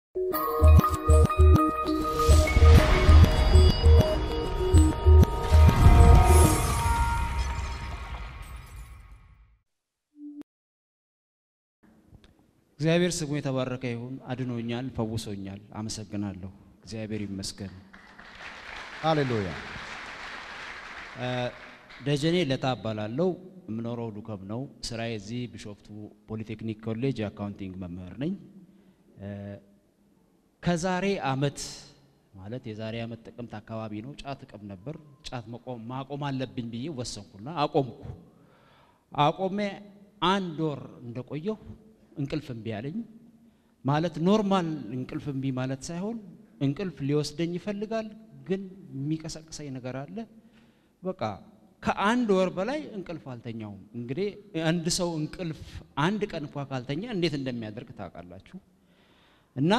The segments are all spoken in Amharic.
እግዚአብሔር ስሙ የተባረከ ይሁን። አድኖኛል፣ ፈውሶኛል። አመሰግናለሁ። እግዚአብሔር ይመስገን። ሃሌሉያ። ደጀኔ ለታ እባላለሁ። የምኖረው ዱከም ነው። ስራዬ እዚህ ቢሾፍቱ ፖሊቴክኒክ ኮሌጅ የአካውንቲንግ መምህር ነኝ። ከዛሬ አመት ማለት የዛሬ አመት ጥቅምት አካባቢ ነው ጫት እቅም ነበር። ጫት መቆም ማቆም አለብኝ ብዬ ወሰንኩና አቆምኩ። አቆሜ አንድ ወር እንደቆየሁ እንቅልፍ እምቢ አለኝ። ማለት ኖርማል እንቅልፍ እምቢ ማለት ሳይሆን እንቅልፍ ሊወስደኝ ይፈልጋል፣ ግን የሚቀሰቅሰኝ ነገር አለ። በቃ ከአንድ ወር በላይ እንቅልፍ አልተኛውም። እንግዲህ አንድ ሰው እንቅልፍ አንድ ቀን እንኳ ካልተኛ እንዴት እንደሚያደርግ ታውቃላችሁ። እና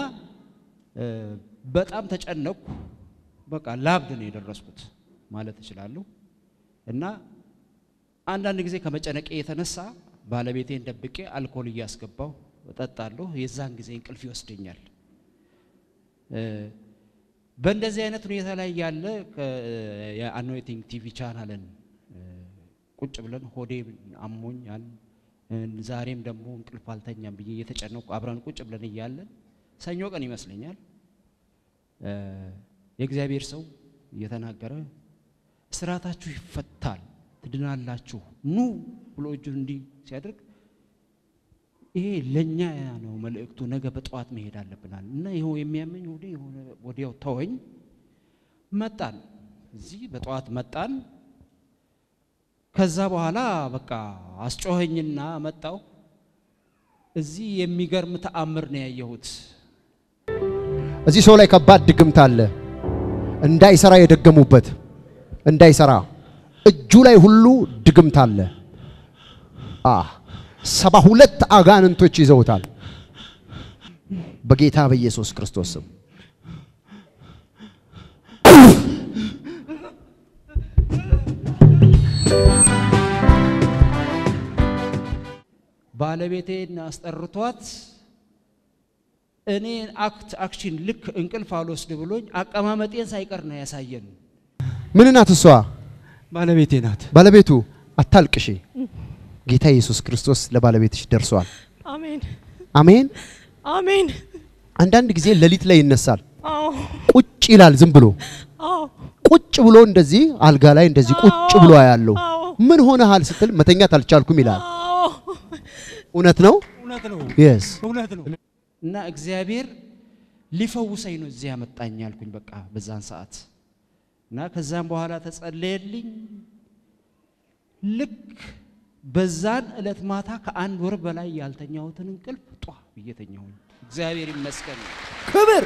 በጣም ተጨነቅኩ። በቃ ላብድ ነው የደረስኩት ማለት እችላለሁ። እና አንዳንድ ጊዜ ከመጨነቄ የተነሳ ባለቤቴን ደብቄ አልኮል እያስገባው እጠጣለሁ። የዛን ጊዜ እንቅልፍ ይወስደኛል። በእንደዚህ አይነት ሁኔታ ላይ ያለ የአኖይቲንግ ቲቪ ቻናልን ቁጭ ብለን ሆዴ አሞኛል፣ ዛሬም ደግሞ እንቅልፍ አልተኛም ብዬ እየተጨነቁ አብረን ቁጭ ብለን እያለን ሰኞ ቀን ይመስለኛል የእግዚአብሔር ሰው እየተናገረ እስራታችሁ ይፈታል ትድናላችሁ ኑ ብሎ እጁን እንዲህ ሲያደርግ ይሄ ለእኛ ነው መልእክቱ። ነገ በጠዋት መሄድ አለብናል እና ይኸው የሚያመኝ ወደ የሆነ ወዲያው ተወኝ። መጣን፣ እዚህ በጠዋት መጣን። ከዛ በኋላ በቃ አስጮኸኝና መጣው። እዚህ የሚገርም ተአምር ነው ያየሁት። እዚህ ሰው ላይ ከባድ ድግምት አለ። እንዳይሰራ የደገሙበት እንዳይሰራ እጁ ላይ ሁሉ ድግምት አለ። አ ሰባ ሁለት አጋንንቶች ይዘውታል። በጌታ በኢየሱስ ክርስቶስ ስም ባለቤቴን አስጠርቷት እኔ አክት አክሽን ልክ እንቅልፍ አልወስድ ብሎኝ አቀማመጤን ሳይቀር ነው ያሳየን። ምን ናት እሷ? ባለቤቴ ናት። ባለቤቱ አታልቅሺ። ጌታ ኢየሱስ ክርስቶስ ለባለቤትሽ ደርሷል። አሜን አሜን። አሜን። አንዳንድ ጊዜ ሌሊት ላይ ይነሳል፣ አዎ ቁጭ ይላል። ዝም ብሎ አዎ ቁጭ ብሎ እንደዚህ አልጋ ላይ እንደዚህ ቁጭ ብሎ ያለው አዎ ምን ሆነሃል ስትል መተኛት አልቻልኩም ይላል። አዎ እውነት ነው? እውነት ነው፣ የስ እውነት ነው። እና እግዚአብሔር ሊፈውሰኝ ነው እዚህ ያመጣኝ አልኩኝ። በቃ በዛን ሰዓት እና ከዛም በኋላ ተጸለየልኝ። ልክ በዛን ዕለት ማታ ከአንድ ወር በላይ ያልተኛሁትን እንቅልፍ ጧ ብዬ ተኛሁኝ። እግዚአብሔር ይመስገን። ክብር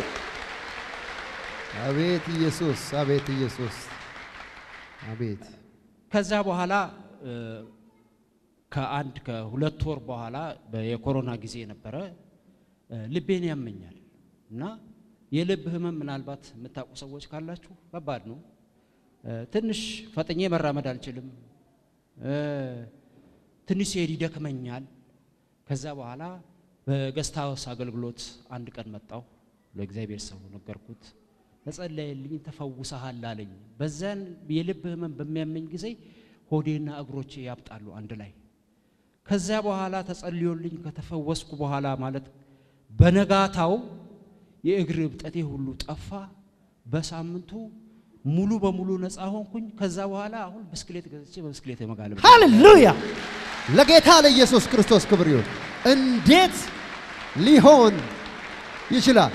አቤት ኢየሱስ፣ አቤት ኢየሱስ፣ አቤት ከዛ በኋላ እ፣ ከአንድ ከሁለት ወር በኋላ በ- የኮሮና ጊዜ ነበረ። እ፣ ልቤን ያመኛል እና የልብ ህመም ምናልባት የምታውቁ ሰዎች ካላችሁ ከባድ ነው። እ፣ ትንሽ ፈጥኜ መራመድ አልችልም። እ፣ ትንሽ ሲሄድ ይደክመኛል። ከዛ በኋላ በገስት ሃውስ አገልግሎት አንድ ቀን መጣሁ። ለእግዚአብሔር ሰው ነገርኩት። ተጸለየልኝ፣ ተፈውሰሃል አለኝ። በዛን የልብ ህመም በሚያመኝ ጊዜ ሆዴና እግሮቼ ያብጣሉ አንድ ላይ። ከዚያ በኋላ ተጸልዮልኝ ከተፈወስኩ በኋላ ማለት በነጋታው የእግር እብጠቴ ሁሉ ጠፋ። በሳምንቱ ሙሉ በሙሉ ነፃ ሆንኩኝ። ከዛ በኋላ አሁን ብስክሌት ገዝቼ በብስክሌት የመጋለብ ሃሌሉያ! ለጌታ ለኢየሱስ ክርስቶስ ክብር ይሁን። እንዴት ሊሆን ይችላል?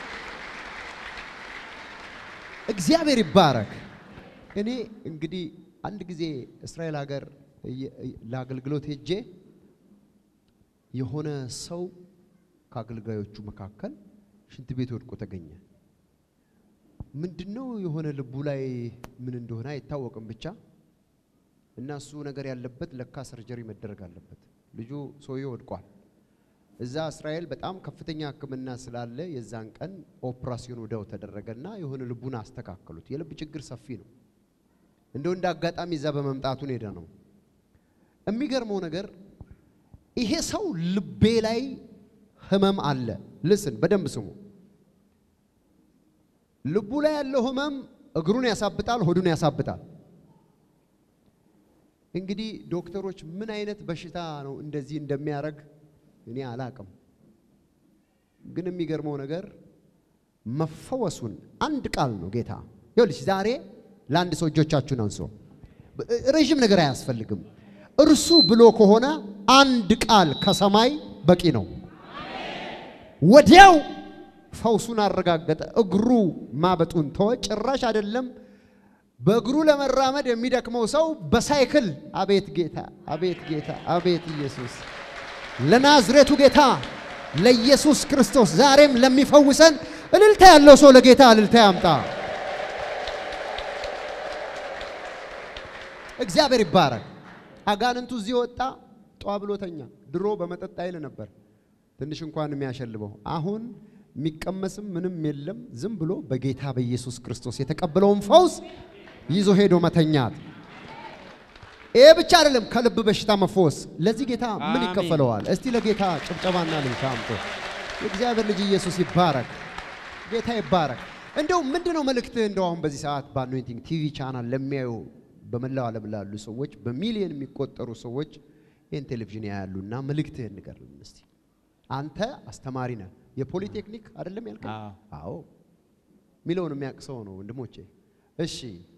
እግዚአብሔር ይባረክ። እኔ እንግዲህ አንድ ጊዜ እስራኤል ሀገር እየ- ለአገልግሎት ሄጄ የሆነ ሰው ከአገልጋዮቹ መካከል ሽንት ቤት ወድቆ ተገኘ። ምንድነው የሆነ ልቡ ላይ ምን እንደሆነ አይታወቅም ብቻ እና እሱ ነገር ያለበት ለካ ሰርጀሪ መደረግ አለበት። ልጁ ሰውዬው ወድቋል። እዛ እስራኤል በጣም ከፍተኛ ሕክምና ስላለ የዛን ቀን ኦፕራሲዮን ወዲያው ተደረገና የሆነ ልቡን አስተካከሉት። የልብ ችግር ሰፊ ነው። እንደው እንደ አጋጣሚ እዛ በመምጣቱን ሄደ ነው። የሚገርመው ነገር ይሄ ሰው ልቤ ላይ ህመም አለ። ልስን በደንብ ስሙ። ልቡ ላይ ያለው ህመም እግሩን ያሳብጣል፣ ሆዱን ያሳብጣል። እንግዲህ ዶክተሮች ምን አይነት በሽታ ነው እንደዚህ እንደሚያደርግ እኔ አላቅም። ግን የሚገርመው ነገር መፈወሱን አንድ ቃል ነው ጌታ። ይኸውልሽ ዛሬ ለአንድ ሰው እጆቻችሁን አንሶ ረዥም ነገር አያስፈልግም። እርሱ ብሎ ከሆነ አንድ ቃል ከሰማይ በቂ ነው። ወዲያው ፈውሱን አረጋገጠ። እግሩ ማበጡን ተወ። ጭራሽ አይደለም በእግሩ ለመራመድ የሚደክመው ሰው በሳይክል አቤት ጌታ፣ አቤት ጌታ፣ አቤት ኢየሱስ ለናዝሬቱ ጌታ ለኢየሱስ ክርስቶስ ዛሬም ለሚፈውሰን እልልታ ያለው ሰው ለጌታ እልልታ ያምጣ። እግዚአብሔር ይባረክ። አጋንንቱ እዚህ ወጣ፣ ጧ ብሎተኛ። ድሮ በመጠጥ ኃይል ነበር ትንሽ እንኳን የሚያሸልበው። አሁን የሚቀመስም ምንም የለም። ዝም ብሎ በጌታ በኢየሱስ ክርስቶስ የተቀበለውን ፈውስ ይዞ ሄዶ መተኛት። ይሄ ብቻ አይደለም፣ ከልብ በሽታ መፈወስ። ለዚህ ጌታ ምን አሜን። ይከፈለዋል? እስቲ ለጌታ ጭብጨባና ልልታ አምጡ። የእግዚአብሔር ልጅ ኢየሱስ ይባረክ። ጌታ ይባረክ። እንደው ምንድነው መልእክትህ? እንደው አሁን በዚህ ሰዓት በአኖይንቲንግ ቲቪ ቻናል ለሚያዩ በመላው ዓለም ላሉ ሰዎች በሚሊዮን የሚቆጠሩ ሰዎች ይህን ቴሌቪዥን ያያሉና መልእክትህን ንገርልን እስቲ። አንተ አስተማሪ ነህ፣ የፖሊቴክኒክ አይደለም ያልከኝ? አዎ። አዎ ሚለውን የሚያውቅ ሰው ነው ወንድሞቼ። እሺ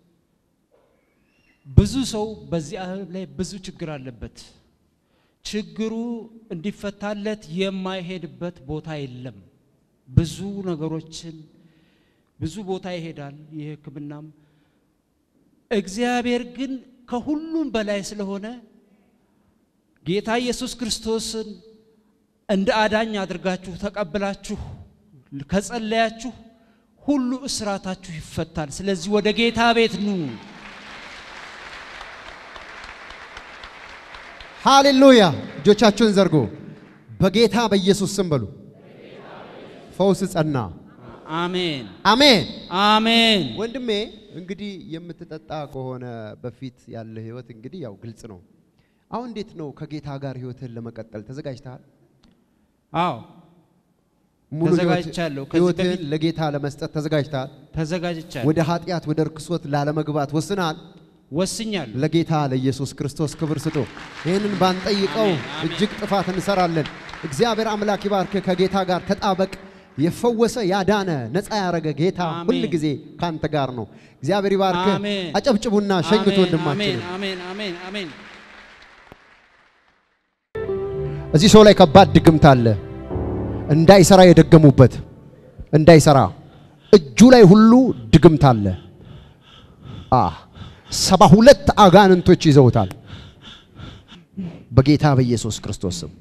ብዙ ሰው በዚህ ዓለም ላይ ብዙ ችግር አለበት። ችግሩ እንዲፈታለት የማይሄድበት ቦታ የለም። ብዙ ነገሮችን ብዙ ቦታ ይሄዳል። የሕክምናም እግዚአብሔር ግን ከሁሉም በላይ ስለሆነ ጌታ ኢየሱስ ክርስቶስን እንደ አዳኝ አድርጋችሁ ተቀብላችሁ ከጸለያችሁ ሁሉ እስራታችሁ ይፈታል። ስለዚህ ወደ ጌታ ቤት ኑ። ሃሌሉያ! እጆቻችሁን ዘርጎ በጌታ በኢየሱስ ስም በሉ። ፈውስ ጸና። አሜን አሜን። አሜን። ወንድሜ እንግዲህ የምትጠጣ ከሆነ በፊት ያለ ህይወት እንግዲህ ያው ግልጽ ነው። አሁን እንዴት ነው ከጌታ ጋር ህይወትህን ለመቀጠል ተዘጋጅተሃል? አዎ ሙሉ ህይወት- ተዘጋጅቻለሁ። ከዚህ ህይወትህን በፊት- ለጌታ ለመስጠት ተዘጋጅተሃል? ተዘጋጅቻለሁ፣ ወደ ኃጢአት ወደ ርክሶት ላለመግባት ወስነሃል? ወስኛለሁ። ለጌታ ለኢየሱስ ክርስቶስ ክብር ስጡ። ይህንን ባንጠይቀው አሜን፣ አሜን። እጅግ ጥፋት እንሰራለን። እግዚአብሔር አምላክ ይባርክ። ከጌታ ጋር ተጣበቅ። የፈወሰ ያዳነ ነፃ ያረገ ጌታ አሜን። ሁል ጊዜ ካንተ ጋር ነው። እግዚአብሔር ይባርክ። አሜን። አጨብጭቡና ሸኙት አሜን፣ ወንድማችን። አሜን አሜን አሜን። እዚህ ሰው ላይ ከባድ ድግምት አለ። እንዳይሰራ የደገሙበት እንዳይሰራ እጁ ላይ ሁሉ ድግምት አለ። አ ሰባ ሁለት አጋንንቶች ይዘውታል። በጌታ በኢየሱስ ክርስቶስ ስም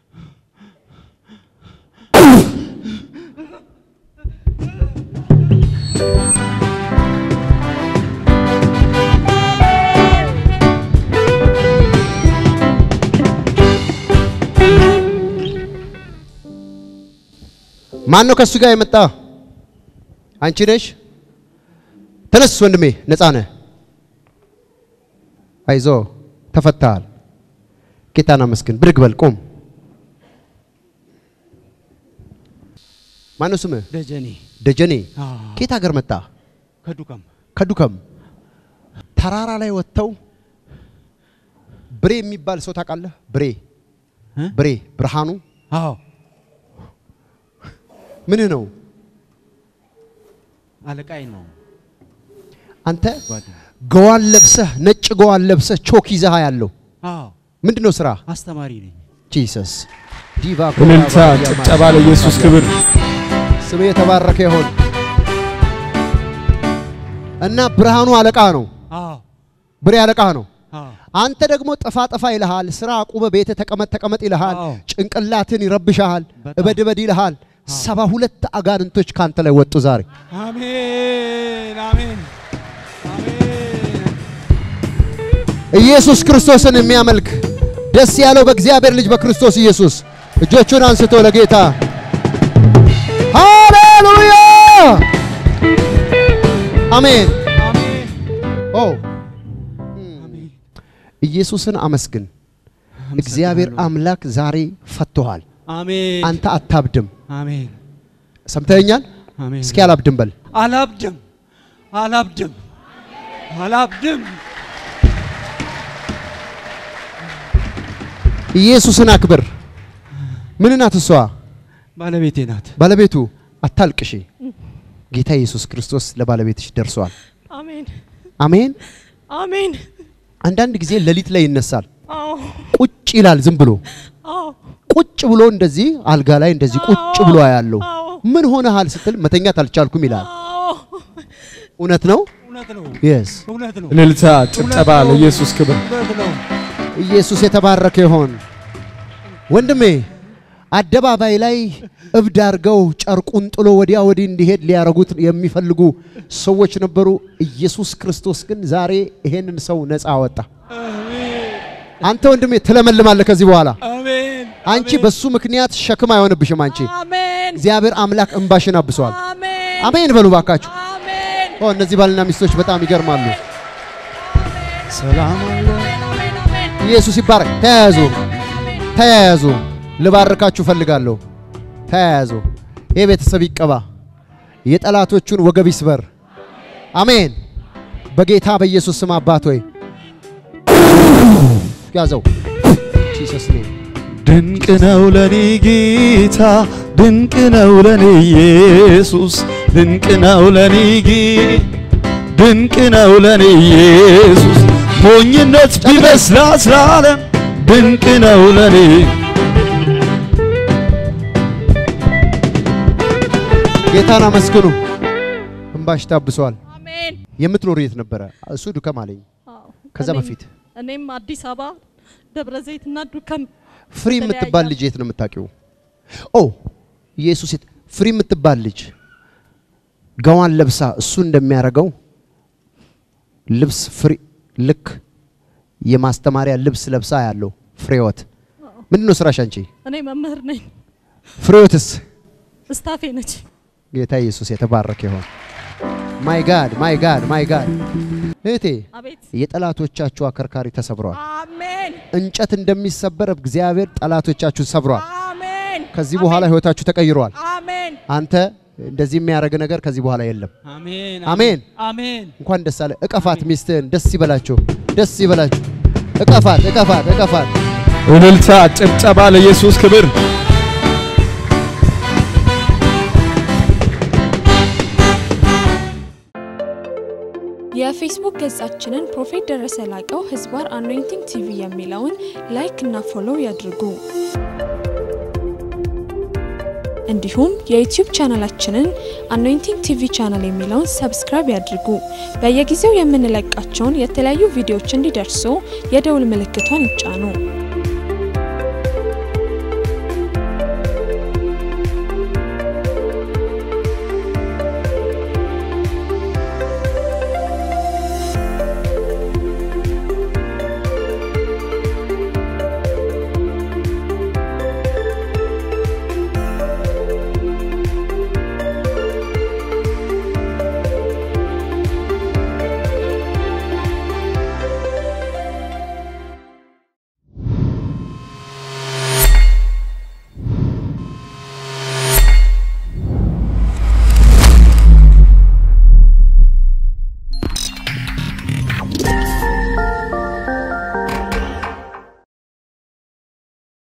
ማን ነው ከእሱ ጋር የመጣ? አንቺ ነሽ? ተነስ ወንድሜ፣ ነፃ ነህ። አይዞ ተፈታሃል። ጌታን አመስግን። ብድግ በል ቁም። ማን ነው ስምህ? ደጀኔ ደጀኔ። አዎ፣ ከየት ሀገር መጣ? ከዱከም ከዱከም። ተራራ ላይ ወጥተው ብሬ የሚባል ሰው ታውቃለህ? ብሬ እ? ብሬ ብርሃኑ አዎ ምንህ ነው? አለቃይ ነው አንተ ጓደኛ። ገዋን ለብሰህ ነጭ ገዋን ለብሰህ ቾክ ይዘሃ ያለው አዎ ምንድን ነው ስራ? አስተማሪ ነኝ። ጂሰስ ዲቫ እልልታ፣ ጭብጨባ ለኢየሱስ ክብር። ስም የተባረከ ይሆን እና ብርሃኑ አለቃ ነው፣ አዎ ብሬ አለቃ ነው። አዎ አንተ ደግሞ ጠፋ ጠፋ ይልሃል። ስራ አቁመ ቤተ ተቀመጥ ተቀመጥ ይልሃል። አዎ። ጭንቅላትን ይረብሻሃል። በጣም። እበድ እበድ ይልሃል። ሰባ ሁለት አጋንንቶች ካንተ ላይ ወጡ ዛሬ። አሜን አሜን አሜን። ኢየሱስ ክርስቶስን የሚያመልክ ደስ ያለው በእግዚአብሔር ልጅ በክርስቶስ ኢየሱስ እጆቹን አንስቶ ለጌታ ሃሌሉያ አሜን። አሜን ኦ አሜን። ኢየሱስን አመስግን። እግዚአብሔር አምላክ ዛሬ ፈቶሃል። አሜን አንተ አታብድም። አሜን ሰምተኛል? አሜን። እስኪ አላብድም በል። አላብድም አላብድም አላብድም። ኢየሱስን አክብር። ምን ናት እሷ? ባለቤቴ ናት። ባለቤቱ አታልቅሺ። ጌታ ኢየሱስ ክርስቶስ ለባለቤትሽ ደርሷል። አሜን አሜን። አሜን። አንዳንድ ጊዜ ሌሊት ላይ ይነሳል፣ አዎ ቁጭ ይላል። ዝም ብሎ አዎ ቁጭ ብሎ እንደዚህ አልጋ ላይ እንደዚህ ቁጭ ብሎ ያለው አዎ ምን ሆነሃል ስትል መተኛት አልቻልኩም ይላል። አዎ እውነት ነው? እውነት ነው የስ እውነት ነው እልልታ፣ ጭብጨባ ለኢየሱስ ክብር። እውነት ነው። ኢየሱስ የተባረከ ይሆን። ወንድሜ አደባባይ ላይ እብድ አድርገው ጨርቁን ጥሎ ወዲያ ወዲህ እንዲሄድ ሊያረጉት የሚፈልጉ ሰዎች ነበሩ። ኢየሱስ ክርስቶስ ግን ዛሬ ይሄንን ሰው ነፃ አወጣ። አንተ ወንድሜ ትለመልማለህ ከዚህ በኋላ። አሜን አንቺ በሱ ምክንያት ሸክም አይሆንብሽም። አንቺ አሜን እግዚአብሔር አምላክ እንባሽን አብሷል። አሜን አሜን በሉ ባካችሁ። አሜን ኦ እነዚህ ባልና ሚስቶች በጣም ይገርማሉ። ሰላም አለ። አሜን አሜን ኢየሱስ ይባረክ። ተያያዙ፣ ተያያዙ። ልባርካችሁ ፈልጋለሁ። ተያያዙ። ይህ ቤተሰብ ይቀባ፣ የጠላቶቹን ወገብ ይስበር። አሜን። በጌታ በኢየሱስ ስም አባት ሆይ ያዘው። ጂሰስ ኔም ድንቅ ነው ለኔ ጌታ፣ ድንቅ ነው ለኔ ኢየሱስ፣ ድንቅ ነው ለኔ ጌታ፣ ድንቅ ነው ለኔ ኢየሱስ። ሞኝነት ቢመስላት ለዓለም ድንቅ ነው ለኔ ጌታን አመስግኑ። እንባሽ ታብሷል። አሜን የምትኖር የት ነበረ? እሱ ዱከም አለኝ። አዎ ከዛ እኔም- በፊት እኔም አዲስ አበባ ደብረ ዘይትና ዱከም ፍሪ የምትባል ልጅ የት ነው የምታውቂው? ኦ ኢየሱስ የት ፍሪ የምትባል ልጅ ገዋን ለብሳ እሱ እንደሚያደርገው ልብስ ፍሪ ልክ የማስተማሪያ ልብስ ለብሳ ያለው ፍሬወት ምንድን ነው ስራሽ አንቺ? እኔ መምህር ነኝ ፍሬወትስ እስታፌ ነች ጌታ ኢየሱስ የተባረከ ይሆን። ማይ ጋድ ማይ ጋድ ማይ ጋድ እህቴ አቤት የጠላቶቻችሁ አከርካሪ ተሰብሯል። አሜን እንጨት እንደሚሰበር እግዚአብሔር ጠላቶቻችሁን ሰብሯል። አሜን ከዚህ በኋላ ህይወታችሁ ተቀይሯል። አሜን አንተ እንደዚህ የሚያደርግ ነገር ከዚህ በኋላ የለም። አሜን አሜን። አሜን እንኳን ደስ አለ። እቀፋት፣ ሚስትህን ደስ ይበላችሁ፣ ደስ ይበላችሁ። እቀፋት፣ እቀፋት፣ እቀፋት። እልልታ፣ ጭብጨባ ለኢየሱስ ክብር። የፌስቡክ ገጻችንን ፕሮፌት ደረሰ ላቀው ህዝባር አኖይንቲንግ ቲቪ የሚለውን ላይክ እና ፎሎው ያድርጉ። እንዲሁም የዩቲዩብ ቻናላችንን አኖይንቲንግ ቲቪ ቻናል የሚለውን ሰብስክራይብ ያድርጉ። በየጊዜው የምንለቃቸውን የተለያዩ ቪዲዮዎች እንዲደርሱ የደውል ምልክቷን ይጫኑ።